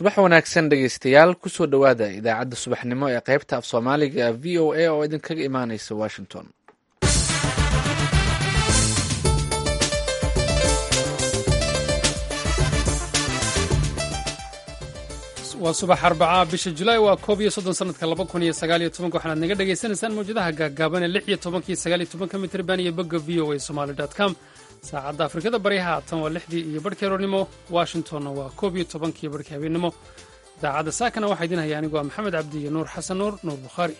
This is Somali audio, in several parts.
subax wanaagsan dhegeystayaal kusoo dhowaada idaacadda subaxnimo ee qaybta af soomaaliga v o a oo idinkaga imaaneysa washington waa subax arbacaa bisha julaay waa koob iyo soddon sanadka laba kun iyo sagaal iyo tobanka waxaanaad naga dhagaysanaysaan mawjadaha gaagaaban ee lix iyo tobankiyo sagaal iyo tobanka mitrban iyo bogga v o a somaali dot com saacadda afrikada baryaha tan waa lixdii iyo barhkii aroornimo washingtonna waa koob iyo tobankiiyo barhkii habeennimo idaacadda saakana waxaa idin haya anigu waa maxamed cabdi iyo nuur xasan nuur nuur bukhaari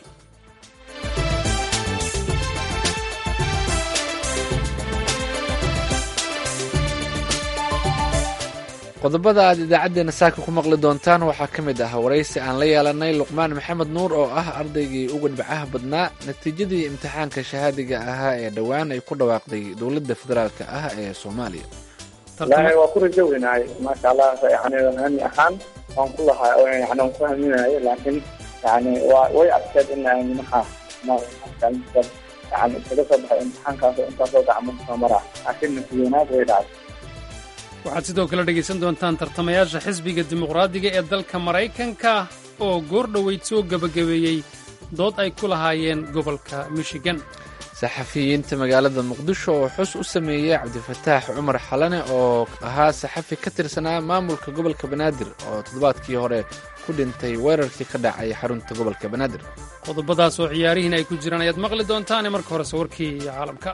qodobada aad idaacaddeenna saaka ku maqli doontaan waxaa ka mid ah waraysi aan la yeelanay luqmaan maxamed nuur oo ah ardaygii ugu dhibcaha badnaa natiijadii imtixaanka shahaadiga ahaa ee dhowaan ay ku dhawaaqday dowladda federaalka ah ee soomaaliya wallaahi waa ku rajo weynahay maasha allah yani hami ahaan waan ku lahaa yani waan ku haminayo laakiin yani waa way adkeed in minaha yani iskaga soo baxay imtixaankaas oo intaasoo gacmo soo maraa laakiin natiijanaad way dhacday waxaad sidoo kale dhegaysan doontaan tartamayaasha xisbiga dimuqraadiga ee dalka maraykanka oo goor dhoweyd soo gebagabeeyey dood ay ku lahaayeen gobolka michigan saxafiyiinta magaalada muqdisho oo xus u sameeyey cabdifataax cumar xalane oo ahaa saxafi ka tirsanaa maamulka gobolka banaadir oo toddobaadkii hore ku dhintay weerarkii ka dhacay xarunta gobolka banaadir qodobadaas oo ciyaarihiin ay ku jiraan ayaad maqli doontaane marka horese warkii caalamka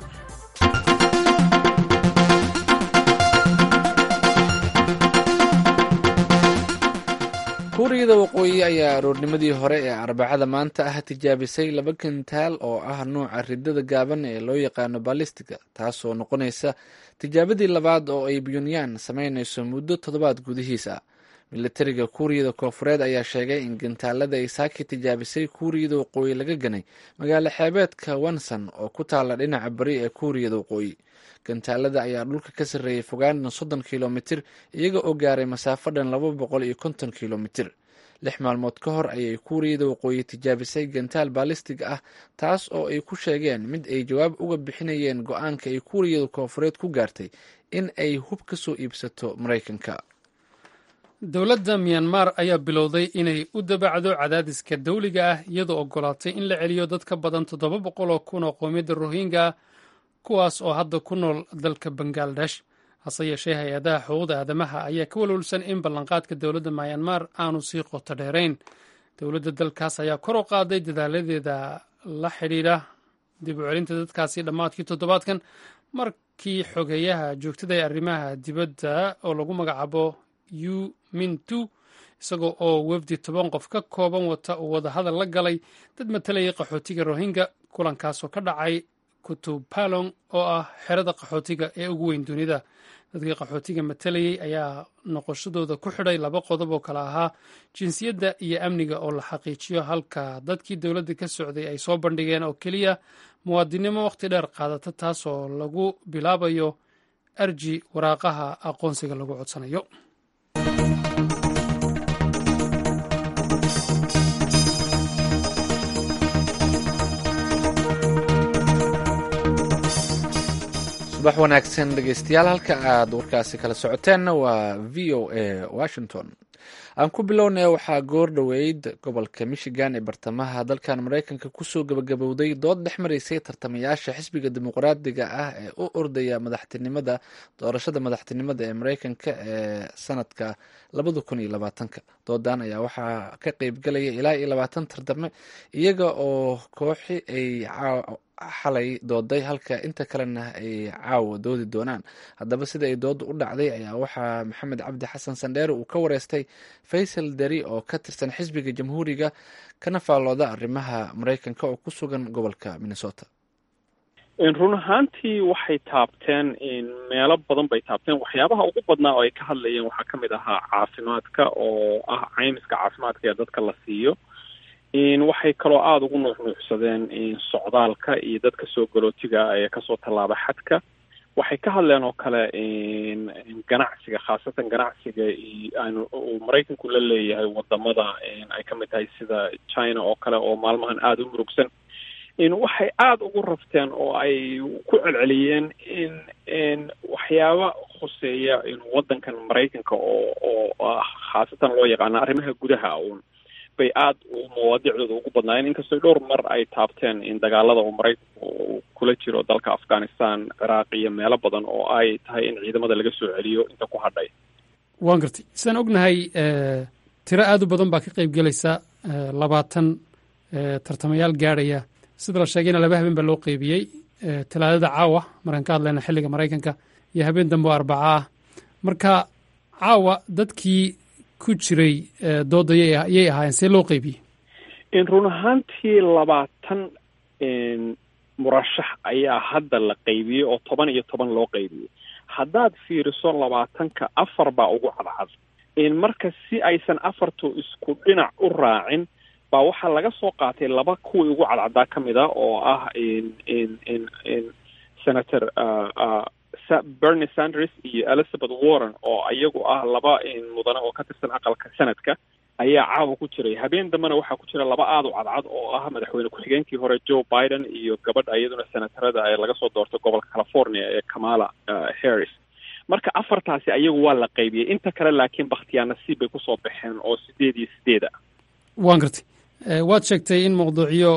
kuuriyada waqooyi ayaa aroornimadii hore ee arbacada maanta ah tijaabisay laba kintaal oo ah nuuca ridada gaaban ee loo yaqaano balistiga taasoo noqonaysa tijaabadii labaad oo ay bunyaan samaynayso muddo toddobaad gudihiis ah militariga kuuriyada koofureed ayaa sheegay in gintaalada ay saaki tijaabisay kuuriyada waqooyi laga ganay magaalo xeebeedka wanson oo ku taala dhinaca bari ee kuuriyada waqooyi gantaalada ayaa dhulka ka sarreeyay fogaana soddon kilomitir iyaga oo gaaray masaafo dhan laba boqol iyo konton kilomitir lix maalmood ka hor ayay kuuriyada waqooyi tijaabisay gantaal baalistig ah taas oo ay ku sheegeen mid ay jawaab uga bixinayeen go-aanka ay kuuriyada koofureed ku gaartay in ay hub ka soo iibsato maraykanka dowladda myanmar ayaa bilowday inay u dabacdo cadaadiska dawliga ah iyadoo ogolaatay in la celiyo dad ka badan toddoba boqol oo kun oo qoomiyadda rohingya kuwaas oo hadda ku nool dalka bangaladesh hase yeeshee hay-adaha xuquuqda aadamaha ayaa ka walwalsan in ballanqaadka dowladda myanmar aanu sii qoto dheerayn dowladda dalkaas ayaa kor u qaaday dadaaladeeda la xidhiidha dib u celinta dadkaasi dhammaadkii toddobaadkan markii xogeeyaha joogtada ee arrimaha dibadda oo lagu magacaabo yu mintu isagoo oo wefdi toban qof ka kooban wata uu wadahadal la galay dad matalayay qaxootiga rohingya kulankaasoo ka dhacay kutupalong oo ah xerada qaxootiga ee ugu weyn dunida dadkii qaxootiga matalayey ayaa noqoshadooda ku xidhay laba qodob oo kale ahaa jinsiyadda iyo amniga oo la xaqiijiyo halka dadkii dowladda ka socday ay soo bandhigeen oo keliya muwaadinimo wakhti dheer qaadata taasoo lagu bilaabayo arji waraaqaha aqoonsiga lagu codsanayo subax wanaagsan dhegeystayaal halka aad warkaasi kala socoteenna waa v o a washington aan ku bilownay waxaa goor dhoweyd gobolka michigan ee bartamaha dalkan maraykanka kusoo gabagabowday dood dhex maraysay tartamayaasha xisbiga dimuqraadiga ah ee u ordaya madaxtinimada doorashada madaxtinimada ee maraykanka ee sanadka labada kun iyo labaatanka doodan ayaa waxaa ka qeybgalaya ilaa iyo labaatan tartame iyaga oo kooxi ay xalay dooday halka inta kalena ay caawa doodi doonaan haddaba sida ay dooda u dhacday ayaa waxaa maxamed cabdi xasan sandheere uu ka wareystay faysal deri oo ka tirsan xisbiga jamhuuriga kana faallooda arrimaha maraykanka oo ku sugan gobolka minnesota run ahaantii waxay taabteen meelo badan bay taabteen waxyaabaha ugu badnaa oo ay ka hadlayeen waxaa kamid ahaa caafimaadka oo ah caymiska caafimaadka ee dadka la siiyo waxay kaloo aada ugu nuuxnuuxsadeen socdaalka iyo dadka soo galootiga ee kasoo tallaaba xadka waxay ka hadleen oo kale ganacsiga khaasatan ganacsiga uu maraykanku la leeyahay wadamada ay kamid tahay sida china oo kale oo maalmahan aada u murugsan waxay aada ugu rafteen oo ay ku celceliyeen in waxyaaba khuseeya in waddankan maraykanka oo oo khaasatan loo yaqaano arrimaha gudaha uun bay aada mawaadiicdooda ugu badnaayeen inkastoo dhowr mar ay taabteen in dagaalada uu maraykanku uu kula jiro dalka afghanistan ciraaq iyo meelo badan oo ay tahay in ciidamada laga soo celiyo inta ku hadhay waan gartay sidaan ognahay tiro aada u badan baa ka qayb gelaysa labaatan tartamayaal gaadhaya sida la sheegayna laba habeen baa loo qeybiyey talaadada caawa markaan ka hadlayna xilliga maraykanka iyo habeen dambe oo arbaca ah marka caawa dadkii ku jiray dooda yay ahaayeen see loo qeybiyey run ahaantii labaatan murashax ayaa hadda la qeybiyey oo toban iyo toban loo qeybiyey haddaad fiiriso labaatanka afar baa ugu cadcad marka si aysan afartu isku dhinac u raacin baa waxaa laga soo qaatay laba kuwii ugu cadcadaa ka mid a oo ah senator bernie sanders iyo elizabeth warren oo iyagu ah laba mudane oo ka tirsan aqalka senadka ayaa caawa ku jiray habeen dambena waxaa ku jira laba aada u cadcad oo ah madaxweyne ku-xigeenkii hore joe biden iyo gabadha iyaduna senatarada ee laga soo doortay gobolka california ee kamala harris marka afartaasi ayagu waa la qaybiyey inta kale laakiin bakhtiyaa nasiib bay kusoo baxeen oo sideed iyo sideed a waan gartay waad sheegtay in mawduucyo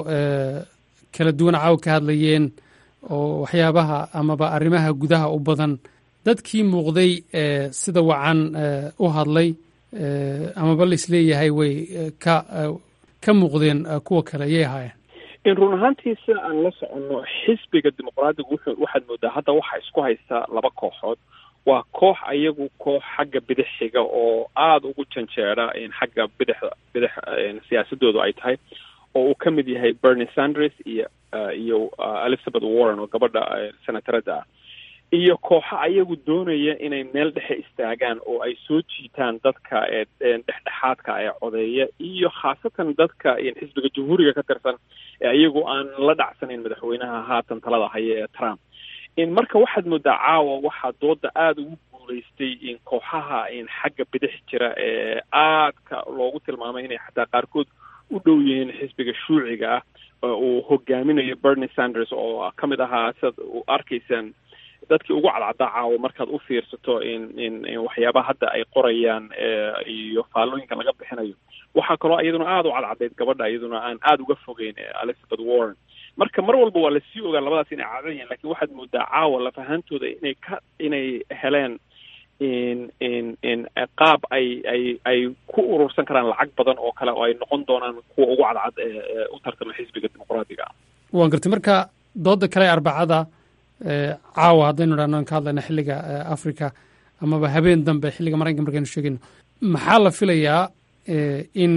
kala duwan caawa ka hadlayeen oo waxyaabaha amaba arrimaha gudaha u badan dadkii muuqday sida wacan u hadlay amaba la isleeyahay way ka ka muuqdeen kuwa kale ayay ahaayeen run ahaantii sida aan la soconno xisbiga dimuqraadiga wuxuu waxaad moodaa hadda waxaa isku haysta laba kooxood waa koox ayagu koox xagga bidix xiga oo aada ugu janjeera xagga bidixda bidix siyaasadoodu ay tahay oo uu ka mid yahay bernie sanders iyo iyo elizabeth warren oo gabadha senatarada ah iyo kooxo ayagu doonaya inay meel dhexe istaagaan oo ay soo jiitaan dadka dhexdhexaadka ee codeeya iyo khaasatan dadka xisbiga jamhuuriga ka tirsan ee iyagu aan la dhacsanayn madaxweynaha haatan talada haya ee trump marka waxaad moodaa caawa waxaa dooda aada ugu guulaystay in kooxaha xagga bidix jira ee aadka loogu tilmaamay inay xataa qaarkood u dhow yihiin xisbiga shuuciga ah uu hogaaminayo bernie sanders oo ka mid ahaa sidaad arkaysaan dadkii ugu cadcaddaa caawa markaad u fiirsato in in waxyaabaha hadda ay qorayaan iyo faallooyinka laga bixinayo waxaa kaloo iyaduna aada u cadcadayd gabadha iyaduna aan aada uga fogeyn elizabeth warren marka mar walba waa lasii ogaa labadaas inay cadan yihin lakin waxaad moodaa caawa lafahantooda inay ka inay heleen in in in qaab ay ay ay ku urursan karaan lacag badan oo kale oo ay noqon doonaan kuwa ugu cadcad ee u tartama xisbiga dimuqraadiga ah waan gartay marka dooda kale arbacada caawa haddaynu idhahno an ka hadlayna xilliga africa amaba habeen dambe xilliga maraykanka markaynu sheegayno maxaa la filayaa in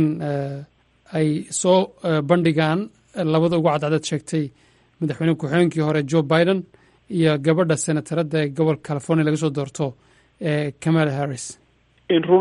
ay soo bandhigaan labada ugu cadcadaad sheegtay madaxweyne ku-xigeenkii hore joe biden iyo gabadha senatarada ee gobolka california laga soo doorto kamala harris run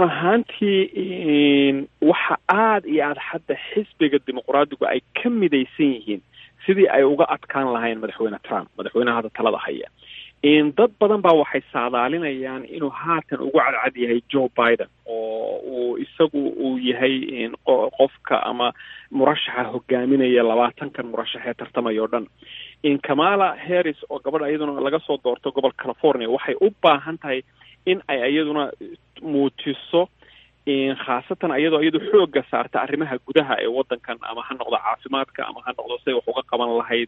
ahaantii waxa aada iyo aada hadda xisbiga dimuqraadigu ay ka midaysan yihiin sidii ay uga adkaan lahayn madaxweyne trump madaxweynaha hadda talada haya dad badan baa waxay saadaalinayaan inuu haatan ugu cadcad yahay joe biden oo uu isagu uu yahay qofka ama murashaxa hogaaminaya labaatankan murashax ee tartamaya o dhan kamala harris oo gabadha iyaduna laga soo doorto gobolka california waxay u baahan tahay in ay iyaduna muujiso khaasatan iyadoo iyadu xoogga saarta arrimaha gudaha ee waddankan ama ha noqdo caafimaadka ama ha noqdo siday wax uga qaban lahayd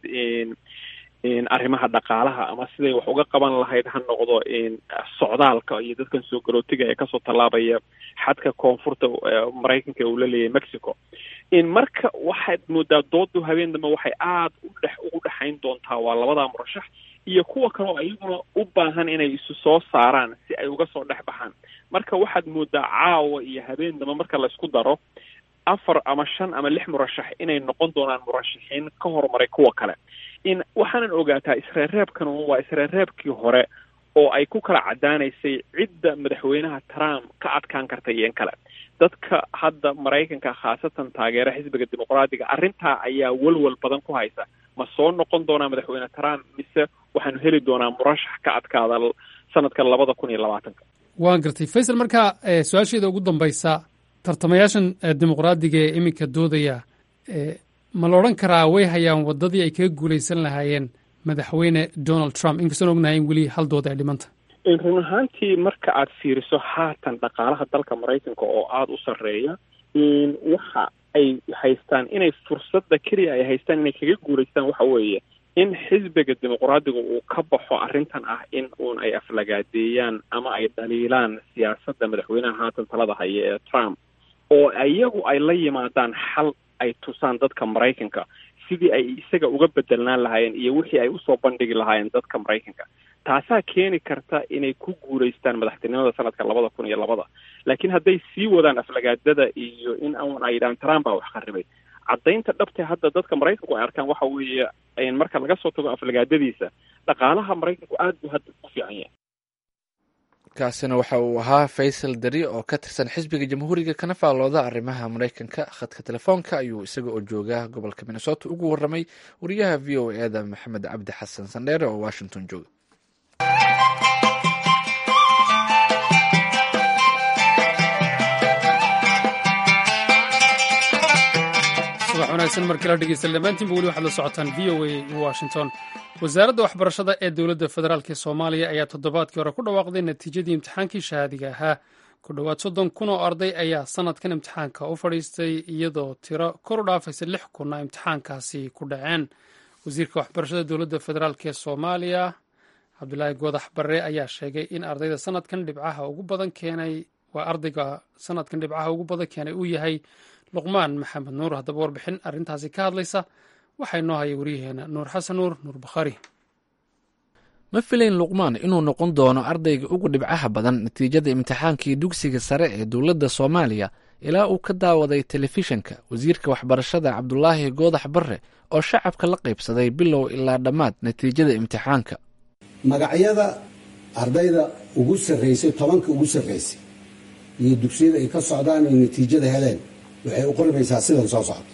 arrimaha dhaqaalaha ama siday wax uga qaban lahayd ha noqdo socdaalka iyo dadkan soo garootiga ee kasoo tallaabaya xadka koonfurta maraykanka uu la leeyahay mexico marka waxaad moodaa doodu habeen dambe waxay aada u dhex ugu dhexayn doontaa waa labadaa murashax iyo kuwa kaleo iyaguna u baahan inay isu soo saaraan si ay uga soo dhex baxaan marka waxaad moodaa caawa iyo habeen dambe marka laysku daro afar ama shan ama lix murashax inay noqon doonaan murashaxiin ka horumaray kuwa kale in waxaanan ogaataa isreereebkan waa isreereebkii hore oo ay ku kala caddaanaysay cidda madaxweynaha trump ka adkaan karta iyo in kale dadka hadda maraykanka khaasatan taageera xisbiga dimuqraadiga arrintaa ayaa walwal badan ku haysa ma soo noqon doonaa madaxweyne trump mise waxaanu heli doonaa murashax ka adkaada sanadka labada kun iyo labaatanka waan gartay faysal marka su-aasheeda ugu dambaysa tartamayaashan dimuqraadiga ee iminka doodaya ma la odhan karaa way hayaan waddadii ay kaga guulaysan lahaayeen madaxweyne donald trump inkastoon ognahay in weli hal dood ay dhimanta run ahaantii marka aad fiiriso haatan dhaqaalaha dalka maraykanka oo aada u sarreeya waxa ay haystaan inay fursadda keliya ay haystaan inay kaga guulaystaan waxa weeye in xisbiga dimuqraadiga uu ka baxo arrintan ah in uun ay aflagaadeeyaan ama ay dhaliilaan siyaasadda madaxweynaha haatan talada haya ee trump oo iyagu ay la yimaadaan xal ay tusaan dadka maraykanka sidii ay isaga uga bedelnaan lahaayeen iyo wixii ay usoo bandhigi lahaayeen dadka maraykanka taasaa keeni karta inay ku guulaystaan madaxtinimada sanadka labada kun iyo labada laakiin hadday sii wadaan aflagaadada iyo in an ay yidhahaan trump baa wax qaribay caddaynta dhabte hadda dadka maraykanku ay arkaan waxa weeye marka laga soo tago aflagaadadiisa dhaqaalaha maraykanku aada buu hadda u fiican yahay kaasina waxa uu ahaa faysal dari oo ka tirsan xisbiga jamhuuriga kana faallooda arrimaha maraykanka khadka telefoonka ayuu isaga oo jooga gobolka minnesota ugu warramay wariyaha v o e da maxamed cabdi xasan sandheere oo washington jooga subax wanaagsan markala dhegeysta dhammaantiinba weli waxaad la socotaan v o a washington wasaaradda waxbarashada ee dowladda federaalk ee soomaaliya ayaa toddobaadkii hore ku dhawaaqday natiijadii imtixaankii shahaadiga ahaa ku dhowaad soddon kun oo arday ayaa sanadkan imtixaanka u fadhiistay iyadoo tiro kor u dhaafaysa lix kunna imtixaankaasi ku dhaceen wasiirka waxbarashada dowladda federaalk ee soomaaliya cabdulaahi goodax barre ayaa sheegay in ardayda sanadkan dhibcaha ugu badan keenay waa ardayga sanadkan dhibcaha ugu badan keenay uu yahay luqmaan maxamed nuur haddaba warbixin arrintaasi ka hadlaysa waxaa inoo haya waryaheena nuur xasan nuur nuur bakhaari ma filayn luqmaan inuu noqon doono ardayga ugu dhibcaha badan natiijada imtixaankii dugsiga sare ee dowladda soomaaliya ilaa uu ka daawaday telefishanka wasiirka waxbarashada cabdulaahi goodax barre oo shacabka la qaybsaday bilow ilaa dhammaad natiijada imtixaanka magacyada ardayda ugu sarraysay tobanka ugu sarraysay iyo dugsiyada ay ka socdaan ay natiijada heleen waxay u qormaysaa sidan soo socota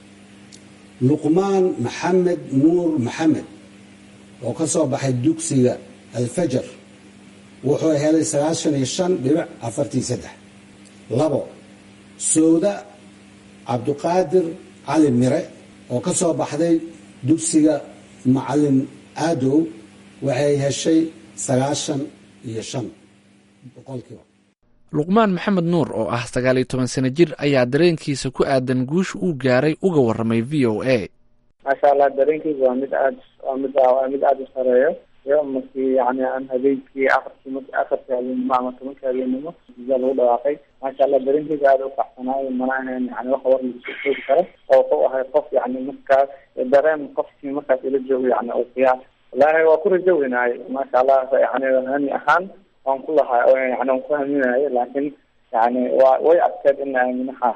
luqmaan maxamed nuur maxamed oo ka soo baxay dugsiga alfajar wuxuu helay sagaashan iyo shan dhibic afartii saddex labo sowda cabduqaadir cali mire oo ka soo baxday dugsiga macalin aadow waxay heshay sagaashan iyo shan boqolkiiba luqmaan maxamed nuur oo ah sagaal iyo toban sano jir ayaa dareenkiisa ku aadan guusha uu gaaray uga warramay v o a maasha allah dareenkeyga waa mid aad waa mid waa mid aada u sareeyo iyo markii yani aan habeenkii afartii markii afartii habeenimo ama tobankii habeenimo natiija lagu dhawaaqay maasha allah dareenkeyga aada u kaxsanaayo mana ahayn yani wax war lagu soo koobi karo oo wuxuu ahay qof yani markaas dareen qofkii markaas ila joogo yani uu qiyaas wallaahi waa ku rajo weynaay maasha allah yani hani ahaan waan ku lahaa yani waan ku haminayo laakiin yani waa way adkeed in minaha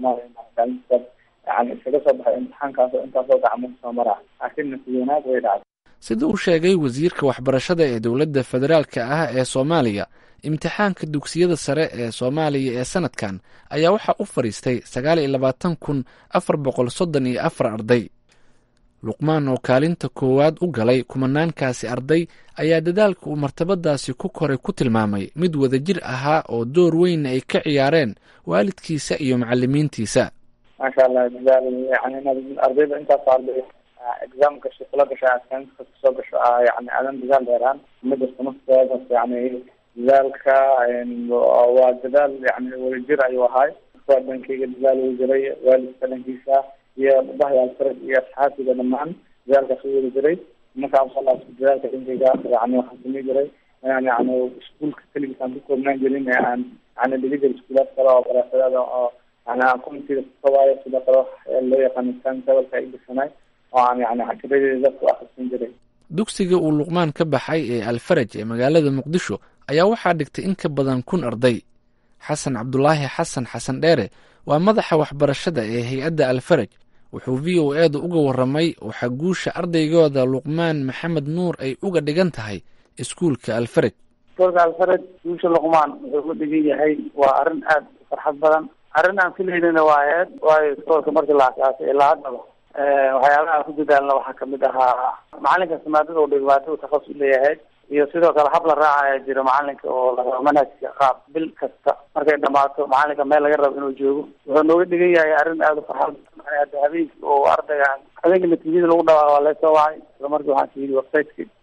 yani iskaga soo baxay imtixaankaas oo intaasoo gacmo soo mara laakiin natiijo wanaag way dhacday sida uu sheegay wasiirka waxbarashada ee dowladda federaalka ah ee soomaaliya imtixaanka dugsiyada sare ee soomaaliya ee sanadkan ayaa waxaa u fadhiistay sagaal iyo labaatan kun afar boqol soddon iyo afar arday luqmaan oo kaalinta koowaad u galay kumanaankaasi arday ayaa dadaalka uu martabadaasi ku koray ku tilmaamay mid wadajir ahaa oo door weynna ay ka ciyaareen waalidkiisa iyo macalimiintiisa maasha allah dadaal yani inaad ardayda intaas arday exam gasho kula gasho asainska kasoo gasho yani aadan dadaal dheeraan ma jirto nafteedas yani dadaalka waa dadaal yani wadajir ayuu ahaay waa dhankeyga dadaal uu jiray waalidka dhankiisa iyo bahayaalfarad iyo asxaabtiga dhamaan dadaalkaas u wada jiray markaa masala dadaalka dhankeyga yani waxaan samey jiray inaan yani iskuolka keligiis aan ku koobnaan jirin ee aan yani dhigi jira iskuulaad kale oo baraasadaada oo yani aan commitida kukawaayo sida kale loo yaqaano timetable ay gashanay oo aan yani cashiradeeda dadku akrisan jiray dugsiga uu luqmaan ka baxay ee alfaraj ee magaalada muqdisho ayaa waxaa dhigtay in ka badan kun arday xasan cabdulaahi xasan xasan dheere waa madaxa waxbarashada ee hay-adda alfaraj wuxuu v o eeda uga warramay waxaa guusha ardaygooda luqmaan maxamed nuur ay uga dhigan tahay iskuulka alfaraj iskuulka alfaraj guusha luqmaan wuxuu u dhigan yahay waa arrin aada u farxad badan arrin aan filaynana waa aheed waayo iskoolka markii la asaasay ilaa haddaba waxyaabaha ku dadaalna waxaa kamid ahaa macalinka maadada u dhibaato u takhasus u leeyahay iyo sidoo kale hab la raacaya jiro macalinka oo la rabo manhajka qaab bil kasta markay dhamaato macalinka meel laga rabo inuu joogo wuxuu nooga dhigan yahay arrin aada u farxad hadda habeenkii oo ardayga habeenka natiijada lagu dhawaaqo waa laysoo wacay isla markii waxaan ka yidhi websiteki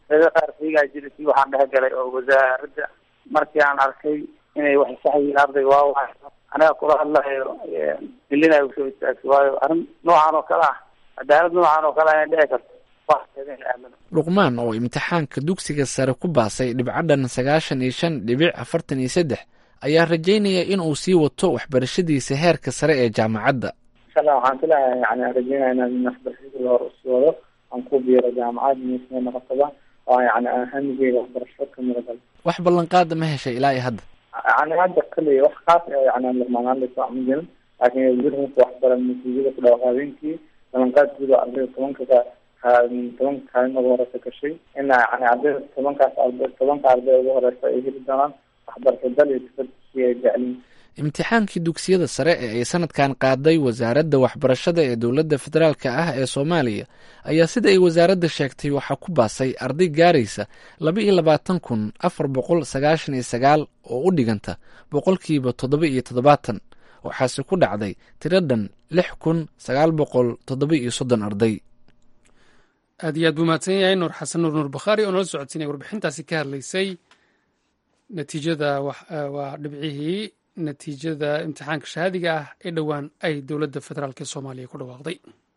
dada qaar fiigaa jira si waxaan dhexgalay oo wasaaradda markii aan arkay inay wax sax yihiin arday waa waay aniga kula hadlayo ilina usoo istaagto waayo arrin noocan oo kale ah cadaalad noocan oo kale inay dhici karto luqmaan oo imtixaanka dugsiga sare ku baasay dhibcadhan sagaashan iyo shan dhibic afartan iyo saddex ayaa rajaynaya in uu sii wato waxbarashadiisa heerka sare ee jaamacadda inshallah waxaan filayaa yani aan rajeynaya inaan waxbarashadii hore usii wado aan ku biiro jaamacad misna noqotaba oo yani aan hamigeyga waxbarasho ka miragal wax ballanqaada ma heshay ilaa iyo hadda yani hadda kaliya wax kaas yani aan luqmaanaan dhiso ma jirin laakiin gurhunka waxbaran natiijada ku dhawaaq habeenkii ballanqaad guud oo ardayda tobanka tobanka kaalin ugu horeysa gashay ina yani ardayda tobankaas arday tobanka arday ugu horeysa ay heli doonaan waxbarasho dal iyo sifad si ay jecliin imtixaankii dugsiyada sare ee ay sanadkan qaaday wasaaradda waxbarashada ee dowladda federaalka ah ee soomaaliya ayaa sida ay wasaaradda sheegtay waxaa ku baasay arday gaaraysa laba iyo labaatan kun afar boqol sagaashan iyo sagaal oo u dhiganta boqolkiiba toddoba iyo toddobaatan waxaase ku dhacday tiradhan lix kun sagaal boqol toddoba iyo soddon arday aad iyo aad buu mahadsan yahay nuur xasan nuur nuur bakhaari oo nala socodsiinaya warbixintaasi ka hadlaysay natiijada waa dhibcihii natiijada imtixaanka shahaadiga ah ee dhowaan ay dowladda federaalk ee soomaaliya ku dhawaaqday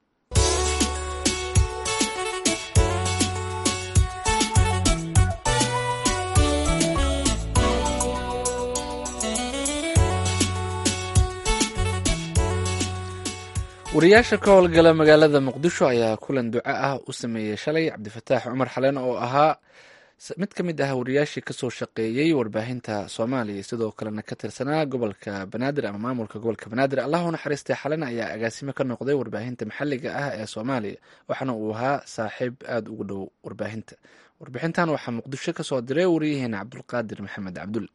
wariyaasha ka howlgala magaalada muqdisho ayaa kulan duco ah u sameeyey shalay cabdifataax cumar xaleen oo ahaa mid ka mid ah wariyaashii kasoo shaqeeyey warbaahinta soomaaliya sidoo kalena ka tirsanaa gobolka banaadir ama maamulka gobolka banaadir allahu naxariistay xalena ayaa agaasimo ka noqday warbaahinta maxalliga ah ee soomaaliya waxaana uu ahaa saaxiib aada ugu dhow warbaahinta warbixintan waxaa muqdisho kasoo diray wariyaheena cabdulqaadir maxamed cabdul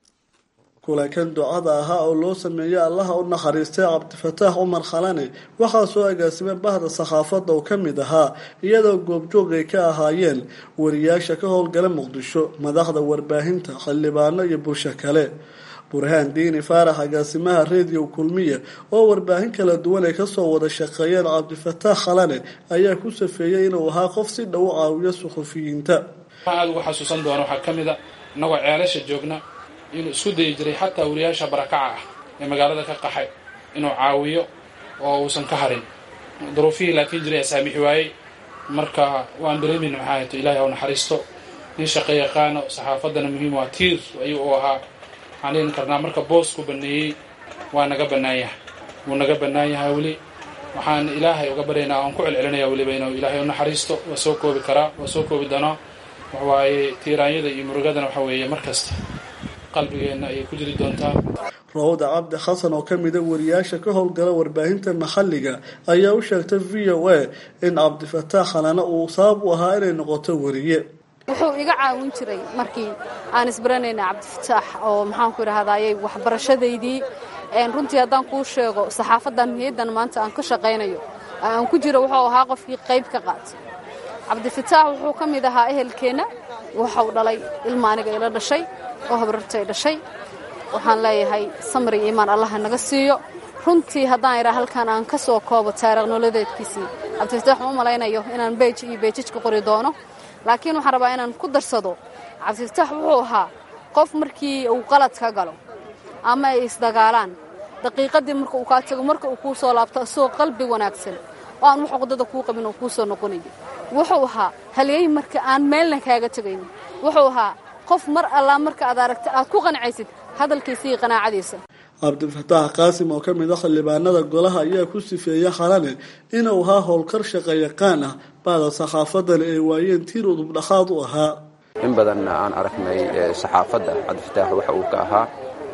kulankan ducada ahaa oo loo sameeyey allaha u naxariistay cabdifataax cumar khalane waxaa soo agaasimay bahda sakhaafadda oo ka mid ahaa iyadoo goobjoog ay ka ahaayeen wariyaasha ka howlgala muqdisho madaxda warbaahinta xildhibaano iyo bulsho kale burhaan diini faarax agaasimaha rediyo kulmiya oo warbaahin kala duwan ay kasoo wada shaqeeyeen cabdifataax khalane ayaa ku safeeyey inuu ahaa qof si dhow u caawiyo suxufiyiinta aada ugu xasuusan doona waxaa ka mid a inagoo ceelasha joogna inuu isku dayi jiray xataa wariyaasha barakaca ah ee magaalada ka qaxay inuu caawiyo oo uusan ka harin duruufihii laakiin jiray asaamixi waayey marka waan dareemayna maxaa hayto ilahay hau naxariisto nin shaqo yaqaano saxaafaddana muhiim waa tiir ayuu u ahaa waxaan leeni karnaa marka boosku baneeyey waa naga bannaan yahay wuu naga bannaan yahay weli waxaan ilaahay uga baryaynaa aan ku celcelinaya weliba inuu ilaahay u naxariisto waa soo koobi karaa waa soo koobi doonaa waxawaaye tiiraanyada iyo murugadana waxa weeye mar kasta qalbigeenna ayay ku jiri doontaa rawda cabdi xasan oo ka mida wariyaasha ka howlgala warbaahinta maxalliga ayaa u sheegtay v o a in cabdifataax khalana uu sabab u ahaa inay noqoto wariye wuxuu iga caawin jiray markii aan isbaranayna cabdifataax oo maxaanku idhahdayay waxbarashadaydii runtii haddaan kuu sheego saxaafadan hay-addan maanta aan ka shaqaynayo aan ku jiro wuxuu ahaa qofkii qayb ka qaatay cabdifataax wuxuu ka mid ahaa ehelkeenna waxau dhalay ilma aniga ila dhashay oo habrartay dhashay waxaan leeyahay samri iyo imaan allaha naga siiyo runtii haddaan idhaa halkan aan ka soo koobo taariikh nololeedkiisii cabdifataax ma u malaynayo inaan beej iyo beejaj ka qori doono laakiin waxaan rabaa inaan ku darsado cabdifataax wuxuu ahaa qof markii uu qalad ka galo ama ay isdagaalaan daqiiqadii marka uu kaa tago marka uu kuu soo laabto isagoo qalbi wanaagsan oo aan wax uqdada kuu qabin oo kuu soo noqonayo wuxuu ahaa halyey marka aan meelna kaaga tegaynin wuxuu ahaa qof mar allaa marka aad aragta aad ku qancaysid hadalkiisa iyo qanaacadiisa cabdifataax qaasim oo ka mid a xildhibaanada golaha ayaa ku sifeeyey xalane inuu ahaa howlkar shaqo yaqaan ah baada saxaafadana ay waayeen tiir udubdhaxaad u ahaa in badanna aan aragnay saxaafadda cabdifataax waxa uu ka ahaa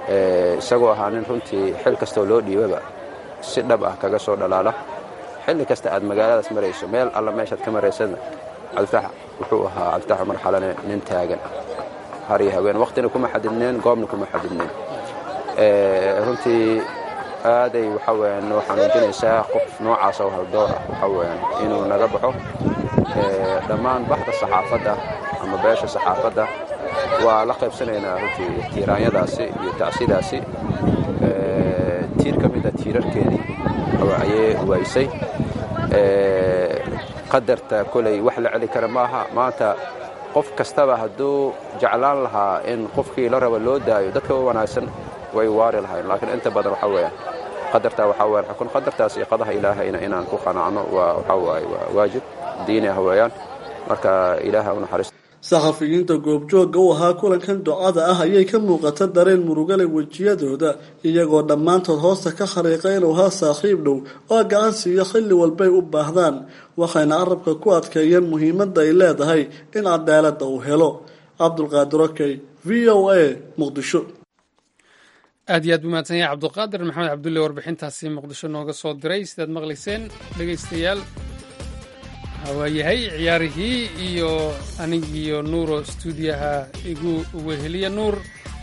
isagoo ahaa nin runtii xil kastoo loo dhiibaba si dhab ah kaga soo dhalaala xilli kasta aad magaaladaas marayso meel alla meeshaad ka maraysadna cabdifatax wuxuu ahaa cabdifatax cumar xalane nin taagan har iyo haween waqtina kuma xadidneen goobna kuma xadidneen runtii aaday waxa weyaan noo xanuujinaysaa qof noocaas oo haldoor ah waxa weyaan inuu naga baxo dhammaan baxda saxaafadda ama beesha saxaafadda waa la qaybsanaynaa runtii tiiraanyadaasi iyo tacsidaasi tiir ka mida tiirarkeedii ayay waysay qadarta koley wax la celi kara maaha maanta qof kastaba hadduu jeclaan lahaa in qofkii la rabo loo daayo dadka u wanaagsan way waari lahayn laakiin inta badan waxaa weeyaan qadartaa waxaa weeyaan xukun qadartaas iyo qadaha ilaahayna inaan ku qanacno waa waxaa waaye waa waajib diini ah weeyaan marka ilaaha u naxariisto saxafiyiinta goobjoogga u ahaa kulankan ducada ah ayay ka muuqata dareen murugale wejiyadooda iyagoo dhammaantood hoosta ka khariiqa inuu haa saaxiib dhow oo gacan siiyo xilli walbay u baahdaan waxayna arabka ku adkeeyeen muhiimadda ay leedahay in cadaaladda uu helo cabdulqaadir okey v o a muqdisho aad iyo aad buu mahadsan yahay cabdulqaadir maxamed cabdulle warbixintaasi muqdisho nooga soo diray sidaad maqlayseen dhegaystayaal waayahay ciyaarihii iyo anigiiyo nuuro stuudiyaha igu weheliya nuur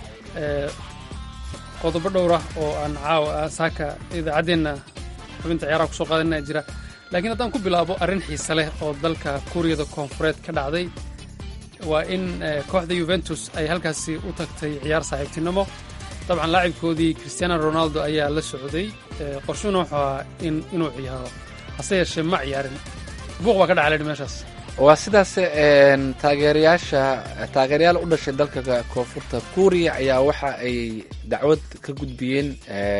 qodobo dhowr ah oo aan caawa saaka idaacaddeenna xubinta ciyaaraha kusoo qaadanaa jira laakiin haddaan ku bilaabo arrin xiise leh oo dalka kuuriyada koonfureed ka dhacday waa in kooxda yuventus ay halkaasi u tagtay ciyaar saaxiibtinimo dabcan laacibkoodii christiano ronaldo ayaa la socday qorshuna wuxuu ahaa inuu ciyaaro hase yeeshee ma ciyaarin buuq baa ka dhacay meeshaas waa sidaas taageerayaasha taageerayaal u dhashay dalka koonfurta kuuriya ayaa waxa ay dacwad ka gudbiyeen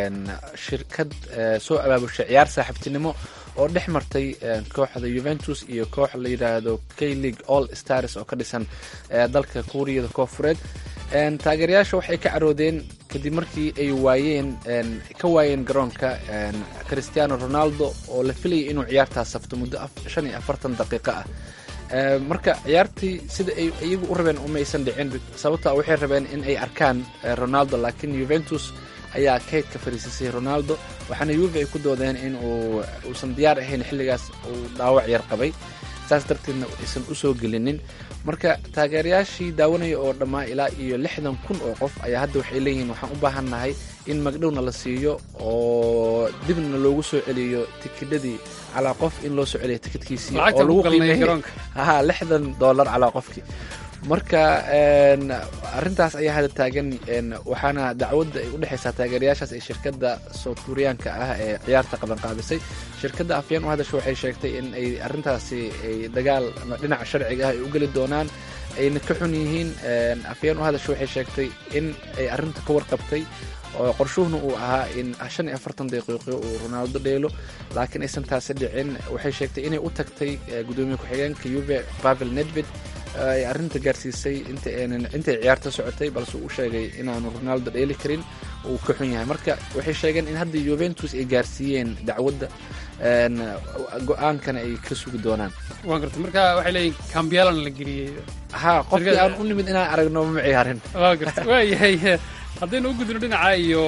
shirkad soo abaabushay ciyaar saaxiibtinimo oo dhex martay kooxda yuventus iyo koox la yidhaahdo k league all stars oo ka dhisan dalka kuuriyada koonfureed taageerayaasha waxay ka caroodeen kadib markii ay waayeen ka waayeen garoonka christiano ronaldo oo la filayay inuu ciyaartaas safto muddo shan iyo afartan daqiiqo ah marka ciyaartii sida ay iyagu u rabeen umaysan dhicin sababta waxay rabeen in ay arkaan ronaldo laakiin yuventus ayaa kayd ka fariisisay ronaldo waxaana yuve ay ku doodeen in uu uusan diyaar ahayn xilligaas uu dhaawac yar qabay saas darteedna aysan u soo gelinin marka taageerayaashii daawanaya oo dhammaa ilaa iyo lixdan kun oo qof ayaa hadda waxay leeyihiin waxaan u baahannahay in magdhowna la siiyo oo dibna loogu soo celiyo tikidhadii calaa qof in loo soo celiyo tikidhkiisii oo lagu qiimeeyey ha lixdan dollar calaa qofkii marka arrintaas ayaa hadda taagan waxaana dacwadda ay u dhexaysaa taageerayaashaas ee shirkadda south kuriyaanka ah ee ciyaarta qabanqaabisay shirkadda afyeen u hadasha waxay sheegtay in ay arrintaasi ay dagaal dhinaca sharciga ah ay u geli doonaan ayna ka xun yihiin afyeen u hadasha waxay sheegtay in ay arrinta ka warqabtay oo qorshuhuna uu ahaa in shan iyo afartan daqiiqo uu ronaldo dheelo laakiin aysan taasi dhicin waxay sheegtay inay u tagtay gudoomiye ku-xigeenka yuve pavel nedved ay arrinta gaarsiisay intay ciyaarta socotay balse uu sheegay inaanu ronaldo dheeli karin uu ka xun yahay marka waxay sheegeen in hadda yuventus ay gaarsiiyeen dacwadda go-aankana ay ka sugi doonaan waan garta marka waxay leeyihin kambiyalan la geliyey ha qofkii aan u nimid inaan aragno ma ciyaarin waa garta waayahay haddaynu u gudno dhinaca iyo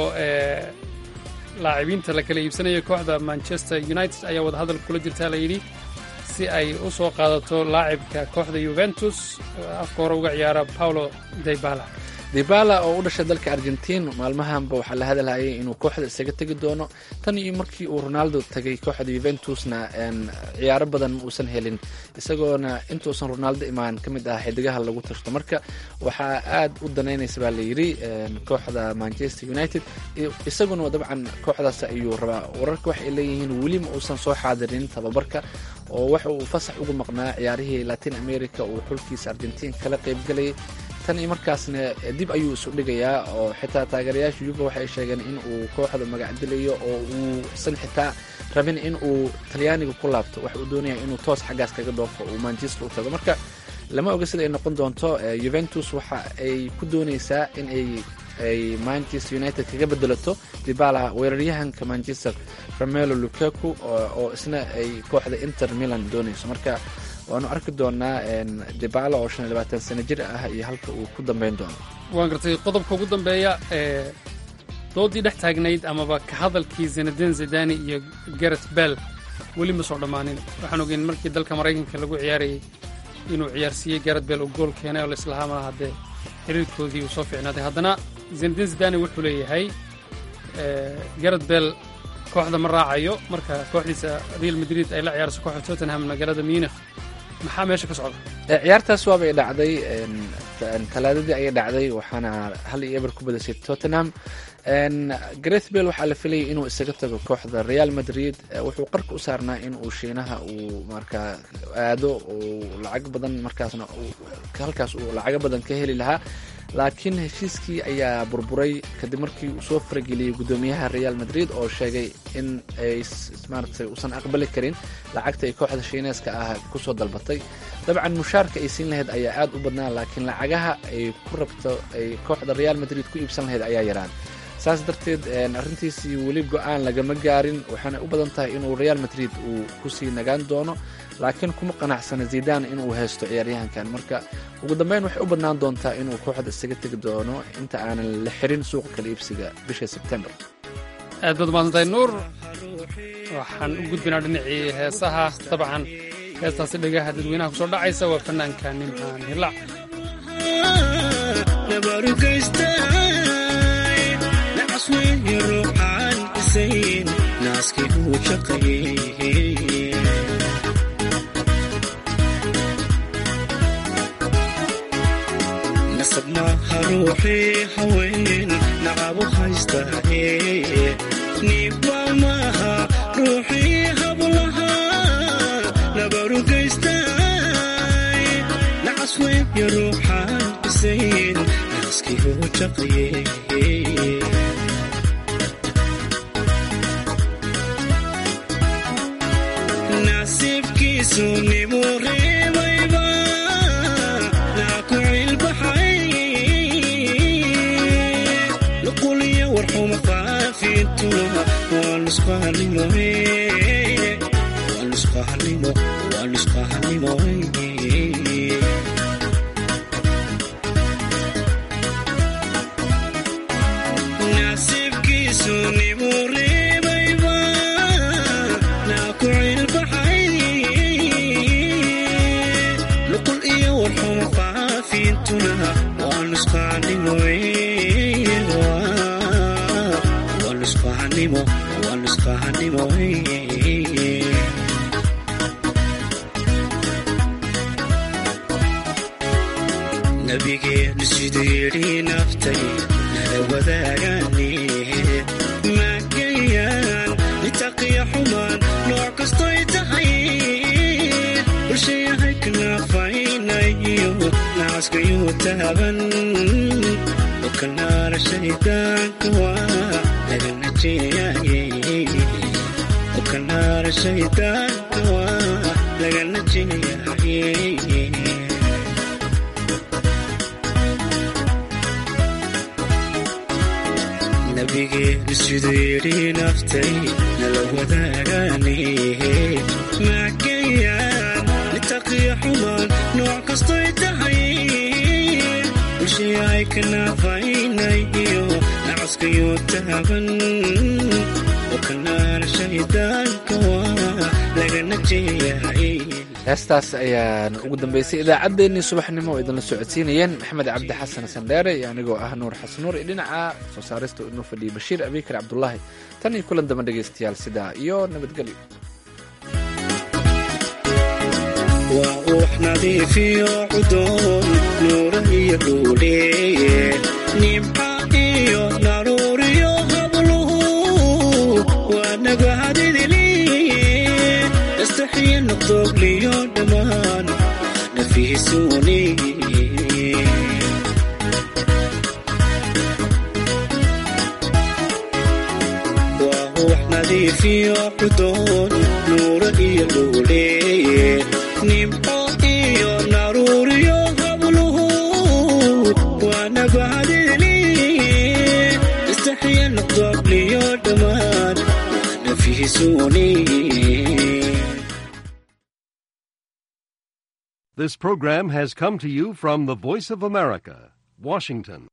laacibiinta la kala iibsanayo kooxda manchester united ayaa wadahadal kula jirtaa la yidhi si ay u soo qaadato laacibka kooxda yuventus afka hore uga ciyaara paulo dybala dibala oo u dhashay dalka argentiin maalmahanba waxaa la hadalhayay inuu kooxda isaga tegi doono tan iyo markii uu ronaldo tagay kooxda yuventusna ciyaaro badan ma uusan helin isagoona intuusan ronaldo imaan ka mid ah xidigaha lagu tashto marka waxaa aad u danaynaysa baa layidhi kooxda manchester united isaguna dabcan kooxdaas ayuu rabaa wararka waxay leeyihiin weli ma uusan soo xaadirin tababarka oo waxa uu fasax uga maqnaa ciyaarihii latin america uu xulkiisa argentiin kala qaybgalayay tan iyo markaasna dib ayuu isu dhigayaa oo xitaa taageerayaasha yuva waxay sheegeen in uu kooxda magacdilayo oo uusan xitaa rabin in uu talyaaniga ku laabto waxa uu doonaya inuu toos xaggaas kaga dhoofo uu manchester u tago marka lama oga sida ay noqon doonto yuventus waxa ay ku dooneysaa in ay ay manchester united kaga bedelato dibala weeraryahanka manchester ramelo lukaku oo isna ay kooxda inter milan dooneyso marka waanu arki doonaa dibala oo shan iyo labaatan sano jir ah iyo halka uu ku dambeyn doono waan gartay qodobka ugu dambeeya ee doodii dhex taagnayd amaba ka hadalkii zinadin zidani iyo garet bell weli ma soo dhammaanin waxaan ogeyn markii dalka maraykanka lagu ciyaarayay inuu ciyaarsiiyey garet bell uu gool keenay oo laislahaa malaha haddee xiriirkoodii uu soo fiicnaaday haddana zinadin zidani wuxuu leeyahay garet bell kooxda ma raacayo marka kooxdiisa real madrid ay la ciyaarso kooxda tottenham magaalada munich maxaa meesha ka socda ciyaartaas waabay dhacday talaadadii ayay dhacday waxaana hal iyo eber ku badashay tottenham gareth bale waxaa la filayay inuu isaga tago kooxda real madrid wuxuu qarka u saarnaa in uu shiinaha uu markaa aado uu lacag badan markaasna halkaas uu lacago badan ka heli lahaa laakiin heshiiskii ayaa burburay kadib markii uu soo farageliyey guddoomiyaha real madrid oo sheegay in ay maaragtay uusan aqbali karin lacagta ay kooxda shiineeska ah kusoo dalbatay dabcan mushaarka ay siin lahayd ayaa aad u badnaa laakiin lacagaha ay ku rabto ay kooxda real madrid ku iibsan lahayd ayaa yaraan saas darteed arrintiisii weli go-aan lagama gaarin waxaana u badan tahay inuu real madrid uu kusii nagaan doono laakiin kuma qanacsana zidan inuu haysto ciyaaryahankan marka ugu dambeyn waxay u badnaan doontaa inuu kooxda isaga tegi doono inta aanan la xirin suuqa kala iibsiga bisha sebtembar aad baad umaasantahay nuur waxaan u gudbinaa dhinacii heesaha dabcan heestaasi dhagaha dadweynaha kusoo dhacaysa waa fanaanka nimcaan hilac nasab maaha ruuxii haween nacabo haystaaye niibba maaha ruuxii hablaha nabarugaystay nacas weeye ruuxaan isayn naaskii huu jaqaye nasiibkiisu nimuu reebayba naaku cilbaxay nuquliyo warxuma faafintuna waa nusqahanimo waa nusqahanimo waa nusqahanimo nasiibkiisu nimuu reebayba naaku cilbaxay nuqul iyo warxuma faafintuna waa nusqahanimo waa nusqahanimo waa nusqahanimo nabigeenu siduu yidhi naftay nala wadaagaane maagayaan nitaqiya xumaan nooc kastoy tahay bulshayahay kanaafaynayo nacaskayuu taaban okanaara shaydaanka waa laga najeeyaye okanaara shaydaanka waa laga najeeyaye nabigeenu siduu yidhi naftay nala wadaagaane maagayaan nitaqiya xumaan nooc kastoy tahay bulshayahay kanaafaynayo nacaskayuu taaban okanaara shaydaanka waa laga najeeyahay heestaas ayaan ugu dambeysay idaacaddeenii subaxnimo oo idinla socodsiinayeen maxamed cabdi xasan sandheere iyo anigoo ah nuur xasan nuur iyo dhinaca soo saarista inoo fadhiyay bashiir abikar cabdulaahi tan iyo kulan damba dhegaystayaal sidaa iyo nabadgelyo waa uux nadiifiyo cudoon nuura iyo dhuuleeye nimca iyo naruuriyo habluhu waa nagahadidiliye istaxiya noqdoogliyo dhammaan nafiisuuni waa uux nadiifiyo cudoon nuura iyo dhuuleeye nimco iyo naruuriyo habluhu waa nabahadiliye istaxiya noqdoogliyo dhammaan waa nafiisuuni This program has come to you from the Voice of America, Washington.